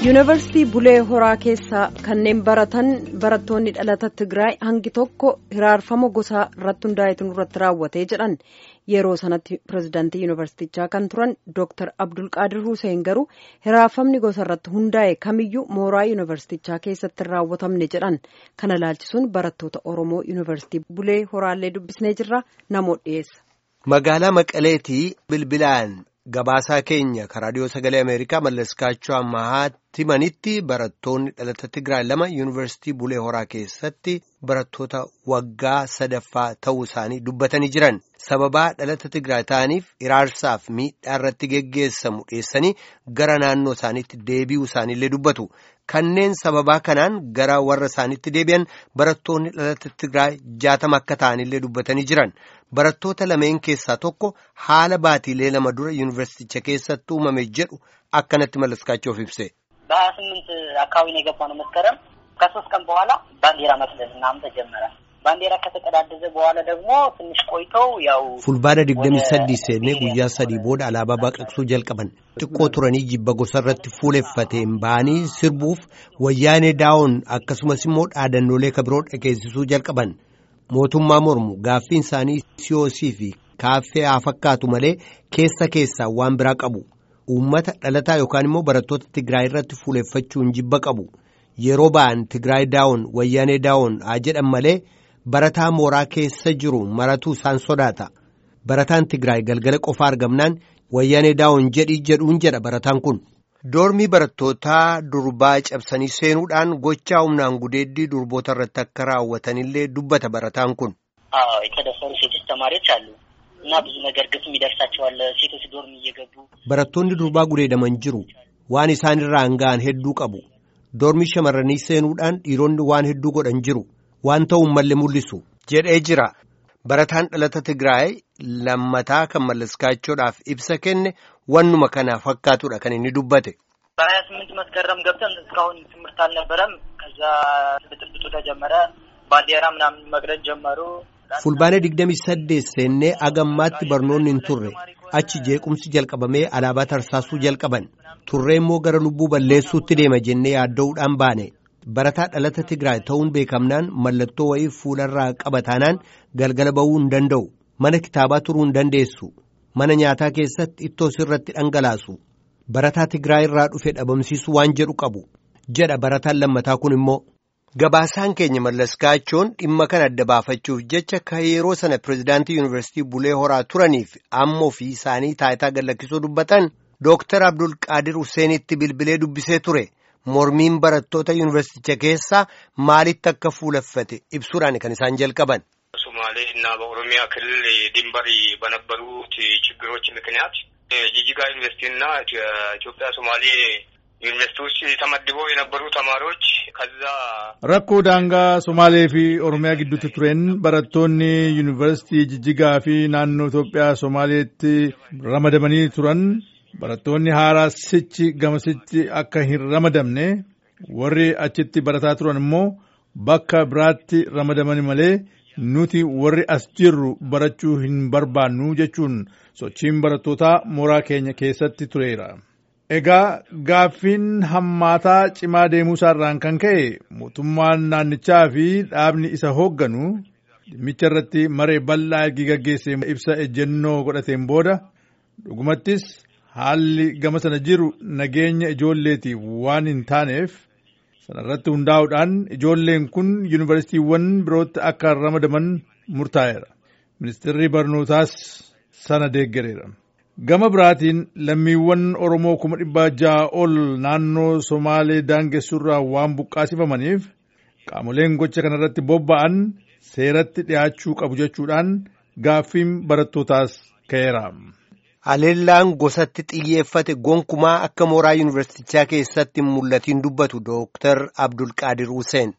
yuunivarsiitii bulee horaa keessaa kanneen baratan barattoonni dhalata tigraay hangi tokko hiraarfama gosaa irratti hundaa'etu irratti raawwatee jedhan yeroo sanatti pirezidaantii yuunivarsiitichaa kan turan dooktar abdulqaadir huseen garuu hiraarfamni gosa irratti hundaa'e kamiyyuu mooraa yuunivarsiitichaa keessatti hin raawwatamne jedhan kana laalchisuun barattoota oromoo yuunivarsiitii bulee horaallee dubbisnee jirra namoota dhiyeessa. magaalaa maqaleetii bilbilaan. Gabaasaa keenya raadiyoo sagalee Ameerikaa mallaskaachuu ammaatti manitti barattoonni dhalata Tigraay lama yuunivarsiitii Bulee Horaa keessatti barattoota waggaa sadaffaa ta'uu isaanii dubbatanii jiran. Sababaa dhalata Tigraay ta'aniif iraarsaaf miidhaa irratti geggeessamu dhiyeessanii gara naannoo isaaniitti deebi'uu isaaniillee dubbatu. Kanneen sababaa kanaan gara warra isaaniitti deebi'an barattoonni dhalata Tigraay jaatama akka ta'anillee dubbatanii jiran. Barattoota lameen keessaa tokko haala baatiilee lama dura yuunivarsiiticha keessatti uumame jedhu akkanatti mallaskaachuuf ibse. በሀያ ስምንት አካባቢ ነው የገባ ነው መስከረም ከሶስት ቀን በኋላ ባንዲራ መስለል ምናምን ተጀመረ። ባንዲራ ከተቀዳደዘ በኋላ ደግሞ ትንሽ ቆይተው ያው fulbaana digdamii sadii seennee guyyaa sadii booda alaabaa baqaqsuu jalqaban xiqqoo turanii jibba gosa irratti fuuleffateen ba'anii sirbuuf wayyaanee daa'oon akkasumas immoo dhaadannoolee kabiroo dhageessisuu jalqaban. mootummaa mormu gaaffiin isaanii siyoosii fi kaaffee haa fakkaatu malee keessa keessaa waan biraa qabu uummata dhalataa yookaan immoo barattoota tigraay irratti fuuleffachuun jibba qabu yeroo ba'an tigraay daawon wayyaanee daawon haa jedhan malee barataa mooraa keessa jiru maratuu isaan sodaata barataan tigraay galgala qofa argamnaan wayyaanee daawon jedhii jedhuun jedha barataan kun. Doormii barattootaa durbaa cabsanii seenuudhaan gochaa humnaan gudeeddii durboota irratti akka raawwatanillee dubbata barataan kun. የተደፈሩ ሴቶች ተማሪዎች አሉ እና ብዙ ነገር ግፍም ይደርሳቸዋል። ሴቶች ዶርም እየገቡ Barattoonni durbaa gudeedaman jiru waan isaan irraan ga'an hedduu qabu. Doormii shamarranii seenuudhaan dhiironni waan hedduu godhan jiru waan ta'uun malle mul'isu jedhee jira. Barataan dhalata Tigraay lammataa kan mallaskaachoodhaaf ibsa kenne wannuma kana fakkaatudha kan inni dubbate. በሀያ ስምንት መስከረም ገብተን እስካሁን ትምህርት አልነበረም። ከዛ ብጥብጡ ተጀመረ። ባንዲራ ምናምን መቅደድ ጀመሩ። Fulbaana digdamii saddeet seennee agammaatti barnoonni hin turre achi jeequmsi jalqabamee alaabaa tarsaasuu jalqaban turree immoo gara lubbuu balleessuutti deema jennee yaadda'uudhaan baane barataa dhalata Tigraay ta'uun beekamnaan mallattoo wayii fuularraa qabataanaan galgala ba'uu hin danda'u mana kitaabaa turuu hin dandeessu mana nyaataa keessatti ittoo sirratti dhangalaasu barataa Tigraay irraa dhufe dhabamsiisuu waan jedhu qabu jedha barataan lammataa kun immoo. Gabaasaan keenya mallaskaachoon dhimma kana adda baafachuuf jecha ka yeroo sana pirezidaantii yuunivarsiitii Bulee Horaa turaniif amma ofii isaanii taayitaa gallakkisuu dubbatan Dooktar Abdulqaadir Huseenitti bilbilee dubbisee ture. Mormiin barattoota yuunivarsiiticha keessaa maalitti akka fuulaffate ibsuudhaan kan isaan jalqaban. ሶማሌ እና በኦሮሚያ ክልል ድንበር በነበሩት ችግሮች ምክንያት ጂጂጋ ዩኒቨርሲቲ እና ኢትዮጵያ ሶማሌ ዩኒቨርሲቲ ውስጥ ተመድበው የነበሩ ተማሪዎች ከዛ rakkoo daangaa somaalee fi oromiyaa gidduutti tureen barattoonni yuunivarsiitii jijjigaa fi naannoo Itoophiyaa somaaleetti ramadamanii turan barattoonni haaraa sichi gamasitti akka hin ramadamne warri achitti barataa turan immoo bakka biraatti ramadaman malee nuti warri as jirru barachuu hin barbaannu jechuun sochiin barattootaa mooraa keenya keessatti tureera. Egaa gaaffiin hammaataa cimaa deemuusaa irraan kan ka'e mootummaan naannichaa fi dhaabni isa hoogganu dhimmicha irratti maree bal'aa ergi gaggeessee ibsa ejjennoo godhateen booda dhugumattis haalli gama sana jiru nageenya ijoolleetiif waan hin taaneef sana irratti hundaa'uudhaan ijoolleen kun yuunivarsiitiiwwan birootti akka ramadaman murtaa'eera. Ministeerri barnootaas sana deeggareera. Gama biraatiin lammiiwwan Oromoo kuma dhibba ja'a ol naannoo Somaalee daangessuurraa waan buqqaasifamaniif qaamoleen gocha kanarratti bobba'an seeratti dhiyaachuu qabu jechuudhaan gaaffiin barattootaas ka'eera. Haleellaan gosatti xiyyeeffate gonkumaa akka mooraa yuunivarsiitichaa keessatti mul'atiin dubbatu Dooktar Abdulqaadir Huseen.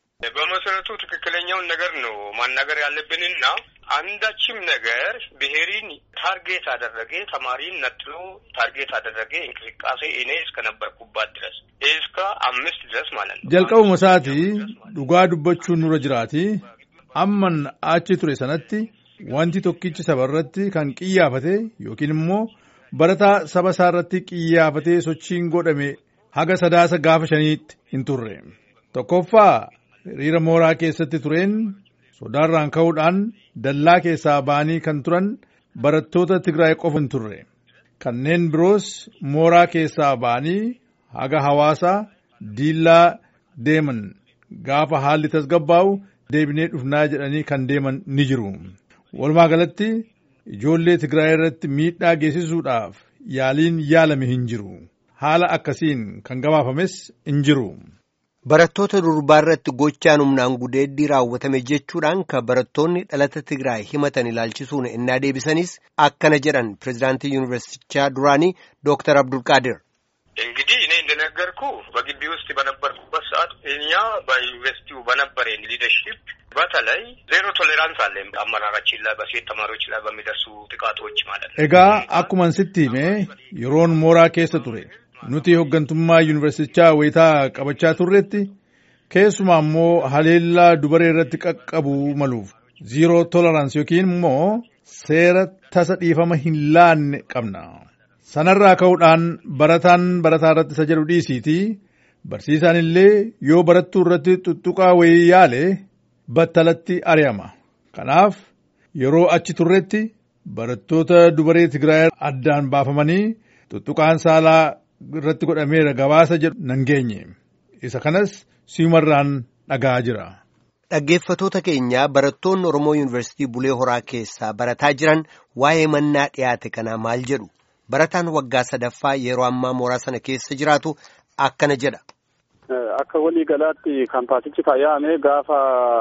በመሰረቱ ትክክለኛውን ነገር ነው ማናገር ያለብንና አንዳችም ነገር ብሔሪን ታርጌት አደረገ ተማሪን ነጥሎ ታርጌት አደረገ እንቅስቃሴ እኔ እስከነበርኩባት ድረስ እስከ አምስት ድረስ ማለት ነው። jalqabuma isaati dhugaa dubbachuun nurra jiraati amman achi ture sanatti wanti tokkichi saba irratti kan qiyyaafate yookiin immoo barataa saba isaa irratti qiyyaafatee sochiin godhame haga sadaasa gaafa shaniitti hin turre. Tokkoffaa hiriira mooraa keessatti tureen sodaarraan ka'uudhaan dallaa keessaa ba'anii kan turan barattoota Tigraay qofa hin turre. Kanneen biroos mooraa keessaa ba'anii haga hawaasaa diillaa deeman gaafa haalli tasgabbaa'u deebinee dhufnaa jedhanii kan deeman ni jiru. Walumaa galatti ijoollee Tigraay irratti miidhaa geessisuudhaaf yaaliin yaalame hin jiru. Haala akkasiin kan gabaafames hin jiru. Barattoota durbaa irratti gochaan humnaan gudeeddii raawwatame jechuudhaan kan barattoonni dhalata Tigraay himatan ilaalchisuun innaa deebisanis akkana jedhan pirezidaantii yuunivarsiitichaa duraanii Dooktar Abdulqaadir. እንግዲህ እኔ እንደነገርኩ በግቢ ውስጥ በነበርኩበት ሰዓት እኛ በዩኒቨርሲቲው በነበረን ሊደርሺፕ በተለይ ዜሮ ቶሌራንስ አለ አመራራችን ላይ በሴት ተማሪዎች ላይ በሚደርሱ ጥቃቶች ማለት ነው። Egaa akkuman sitti hime yeroon mooraa keessa ture nuti hooggantummaa yuunivarsiitichaa wayitaa qabachaa turretti keessumaa immoo haleellaa dubaree irratti qaqqabuu maluuf ziiroo tolerans yookiin immoo seera tasa dhiifama hin laanne qabna. Sanarraa ka'uudhaan barataan barataa irratti isa jedhu dhiisiitii barsiisaan illee yoo barattuu irratti tuttuqaa wayii yaale battalatti ari'ama. Kanaaf yeroo achi turretti barattoota dubaree Tigraay addaan baafamanii tuttuqaan saalaa irratti godhameera gabaasa jedhu nan geenye. Isa kanas simarraan dhagaa jira. Dhaggeeffatoota keenya barattoonni Oromoo Yuunivarsiitii Bulee Horaa keessaa barataa jiran waa'ee mannaa dhiyaate kanaa maal jedhu? Barataan waggaa sadaffaa yeroo ammaa mooraa sana keessa jiraatu akkana jedha. Akka walii galaatti kaampaasichi faayame gaafa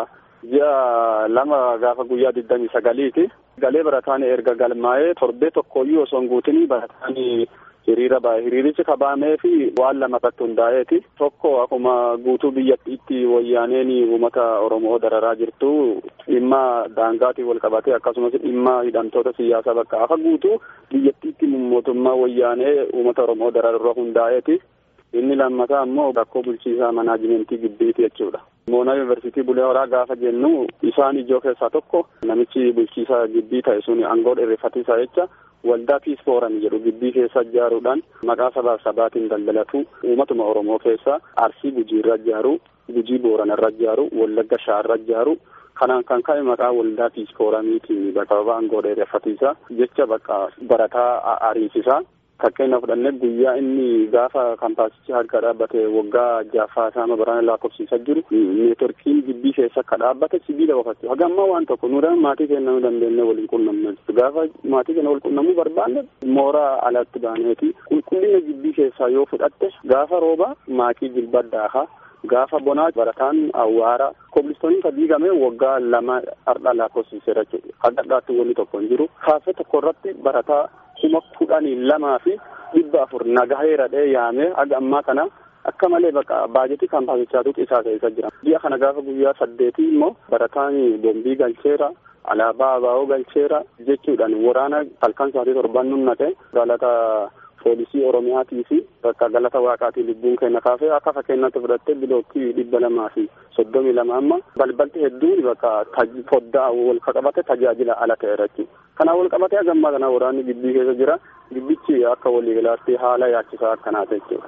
ji'a lama gaafa guyyaa digdamii sagaliiti. Galee barataan erga galmaa'ee torbee tokkoyyuu osoo hin guutin barataan hiriira bahe. Hiriirichi kabaamee fi waan lama irratti hundaa'eeti. Tokko akkuma guutuu biyyattiitti wayyaaneen uummata Oromoo dararaa jirtu dhimma daangaatiin wal qabatee akkasumas dhimma hidhamtoota siyaasaa bakka akka guutuu biyyattiitti mootummaa wayyaanee uummata Oromoo dararra hundaa'eeti. Inni lammataa ammoo rakkoo bulchiisaa manaajimentii gibbiiti jechuudha. Moonaa yuunivarsiitii Bulee Horaa gaafa jennu isaan ijoo keessaa tokko namichi bulchiisaa gibbii ta'e sun aangoo dheereffatiisaa jecha waldaa piis fooram jedhu gibbii keessa ijaaruudhaan maqaa sabaa sabaatiin daldalatu uumatuma Oromoo keessa Arsii Gujiirra ijaaru, Gujii Booranarra ijaaru, Wallagga Shaarra ijaaru kanaan kan ka'e maqaa waldaa piis fooramiitiin bakka aangoo dheereffatiisaa jecha bakka barataa ariisisaa. Fakkeenya fudhannee guyyaa inni gaafa kaampaasichi harka dhaabbate waggaa jaaffaa isaa baraan lakkoofsiisaa jiru neetworkiin gibbii keessa akka dhaabbate sibiila qofatti haga ammaa waan tokko nuudhaan maatii keenya nu dandeenye waliin qunnamne gaafa maatii keenya wal qunnamuu barbaanne mooraa alatti baaneeti qulqullina gibbii keessaa yoo fudhatte gaafa rooba maakii jilba daakaa gaafa bonaa barataan awwaara kobilistooniin ka diigame waggaa lama har'a lakkoofsiiseera jechuudha haga dhaatti wanni tokko hin jiru kaafee tokko irratti barataa kuma kudhanii lamaa fi dhibba afur nagaheera dhee yaamee haga ammaa kana akka malee bakka baajetii kaampaasichaatu isaa keessa jira. Ji'a kana gaafa guyyaa saddeetii immoo barataan bombii galcheera alaabaa abaa'oo galcheera jechuudhaan waraana halkan sa'aatii torban nunnate galata poolisii oromiyaatii fi bakka galata waaqaatii lubbuun keenya kaafee akka fakkeenyaatti fudhattee bilookkii dhibba lamaa fi soddomii lama amma balbalti hedduun bakka foddaa wal qabate tajaajila ala ta'eera jechuudha. Kanaan wal qabatee hagammaa kana waraanni gibbii keessa jira. Gibbichi akka waliigalaatti haala yaachisaa akkanaata jechuudha.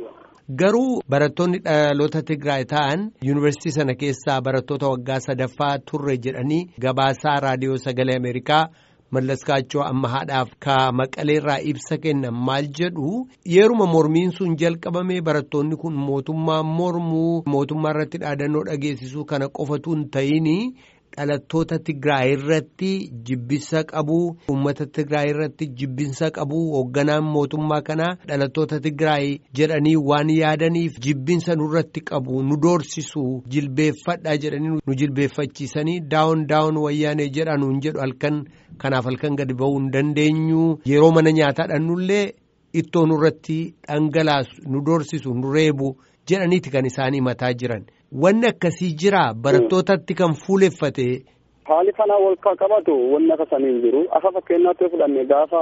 Garuu barattoonni dhaloota Tigraay ta'an yuunivarsiitii sana keessaa barattoota waggaa sadaffaa turre jedhanii gabaasaa raadiyoo sagalee Ameerikaa mallaskaachoo amma haadhaaf ka maqaleerraa ibsa kennan maal jedhu yeruma mormiin sun jalqabame barattoonni kun mootummaa mormuu mootummaa irratti dhaadannoo dhageessisuu kana qofatu hin ta'in dhalattoota Tigraay irratti jibbinsa qabu uummata Tigraay irratti jibbinsa qabu hoogganaan mootummaa kanaa dhalattoota Tigraay jedhanii waan yaadaniif jibbinsa nurratti qabu nu doorsisu jilbeeffadha jedhanii nu jilbeeffachiisanii daawun daawun wayyaanee jedhanuun jedhu halkan kanaaf halkan gadi ba'uu hin dandeenyu yeroo mana nyaataa dhannullee ittoo nurratti dhangalaasu nu doorsisu nu reebu jedhaniiti kan isaan himataa jiran. Wanni akkasii jira barattootatti kan fuuleffate. Haali kana wal qabatu wanni akka sanii hin jiru. Akka fakkeenyaatti fudhanne gaafa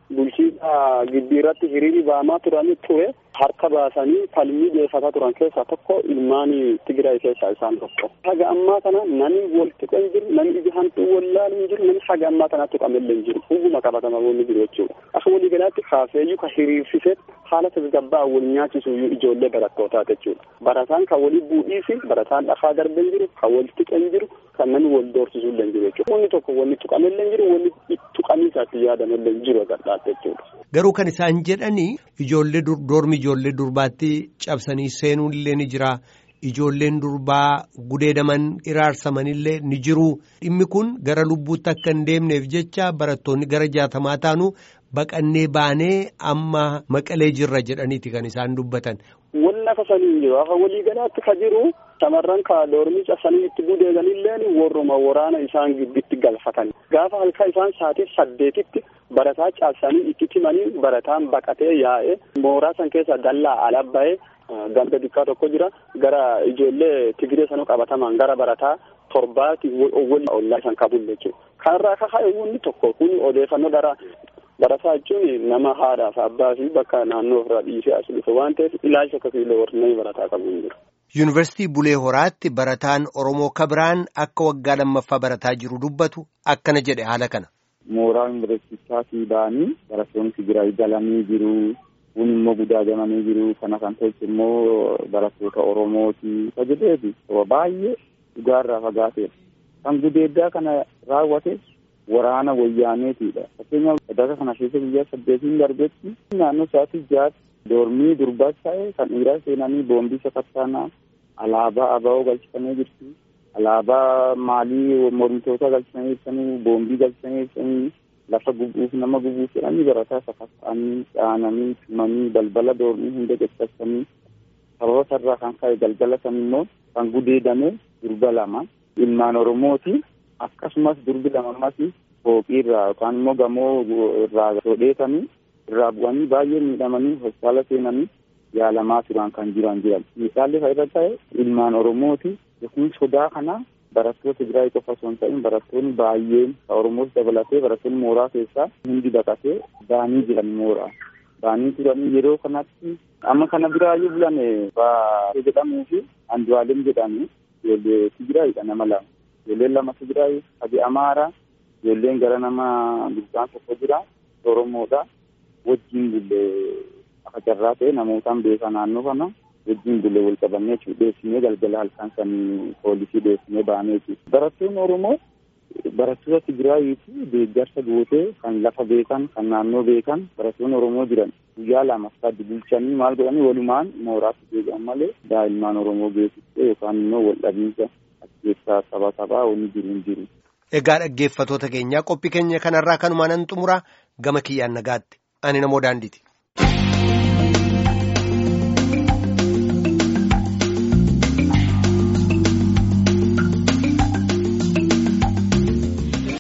bulchiisa gibbii irratti hiriirri ba'amaa turani ture harka baasanii falmii dhiyeeffataa turan keessaa tokko ilmaan Tigraay keessaa isaan tokko. Haga ammaa kana namni wal tuqa hin jiru, namni ija hantuu wallaalu hin jiru, namni haga ammaa kana tuqamellee hin jiru. Hubuma qabatama wanni jiru jechuudha. Akka walii galaatti kaafeeyyuu ka hiriirsisee haala tasgabbaa wal nyaachisuu ijoollee barattootaa jechuudha. Barataan kan walii bu'ii fi barataan dhafaa darbee hin jiru, kan wal tuqa hin jiru, kan namni wal doorsisuu illee hin jiru jechuudha. Wanni tokko wanni tuqamellee hin jiru, wanni tuqanii isaatti yaadamellee hin jiru gadhaate jechuudha. Garuu kan isaan jedhanii ijoollee doormi ijoollee durbaatti cabsanii seenuun illee ni jira. Ijoolleen durbaa gudeedaman iraarsamanillee ni jiru. Dhimmi kun gara lubbuutti akka hin deemneef jecha barattoonni gara jaatamaa taanu baqannee baanee amma maqalee jirra jedhaniiti kan isaan dubbatan. Wanni akka sanii hin jiru. Akka waliigalaatti ka jiru shamarran ka doormii cabsanii itti gudeeganillee warruma waraana isaan gidduutti galfatan. Gaafa halkan isaan sa'aatii saddeetitti barataa cabsanii itti timanii barataan baqatee yaa'ee mooraa san keessa dallaa ala ba'ee ganda dikkaa tokko jira gara ijoollee Tigiree sanuu qabataman gara barataa torbaati wal ollaa isaan qabuun jechuudha. Kanarraa kaka'e wanni tokko kun odeeffannoo dara barataa jechuun nama haadhaaf abbaa fi bakka naannoo ofirraa dhiisee as dhufe waan ta'eef ilaalcha akkasii warreen barataa qabu hin jiru. Yuunivarsiitii Bulee Horaatti barataan Oromoo Kabiraan akka waggaa lammaffaa barataa jiru dubbatu akkana jedhe haala kana. Mooraa yuunivarsiitaatii ba'anii barattoonni Tigraay galanii jiru. Kun immoo gudaagamanii jiru. Kana kan tolche immoo barattoota Oromooti. Isa jedheefi baay'ee dhugaarraa fagaateedha. Kan gudeeddaa kana raawwate waraana wayyaaneetiidha. Fakkeenyaaf sadarkaa kana keessa guyyaa saddeetiin darbetti naannoo sa'aatii jaatti doormii durbaas ta'e kan dhiiraa seenanii boombii sakattaanaa alaabaa ABO galchifamee jirti. Alaabaa maalii mormitoota galchifamee jirtanii boombii galchifamee jirtanii lafa gubuuf nama gubuuf jedhanii barataa sakatta'anii dhaananii tumanii balbala doormii hunda caccabsanii sababa sarraa kan ka'e galgala san immoo kan gudeedame durba lama ilmaan oromooti akkasumas durbi lama ammas fooqii irraa yookaan immoo gamoo irraa sodheetanii irraa bu'anii baay'ee miidhamanii hospitaala seenanii yaalamaa turan kan jiran jiran miidhaalli fa'irra ta'e ilmaan oromooti yookiin sodaa kana barattoota Tigraay qofa osoo hin ta'in barattoonni baay'een ka Oromoos dabalatee barattoonni mooraa keessaa hundi baqatee baanii jiran mooraa. Baanii turanii yeroo kanatti amma kana biraayyuu bulan baatee jedhamuu fi Andu'aalem jedhamu ijoollee Tigraayidha nama lama. Ijoolleen lama Tigraay adi Amaara ijoolleen gara nama guddaan tokko jira Oromoodha. Wajjin bullee akka carraa ta'e namootaan beekaa naannoo kana. wajjin bulee wal qabannee dhiyeessinee galgala halkan san poolisii dhiyeessinee baanee jechuudha. Barattoonni Oromoo barattoota Tigraayii fi deeggarsa gootee kan lafa beekan kan naannoo beekan barattoonni Oromoo jiran guyyaa lama sadii bulchanii maal godhanii walumaan mooraatti deebi'an malee daa'imman Oromoo geessistee yookaan immoo wal dhabiinsa keessaa saba sabaa wanni jiru hin jiru. Egaa dhaggeeffatoota keenyaa qophii keenya kanarraa kanumaan nan xumura gama kiyyaan nagaatti ani namoo daandiiti.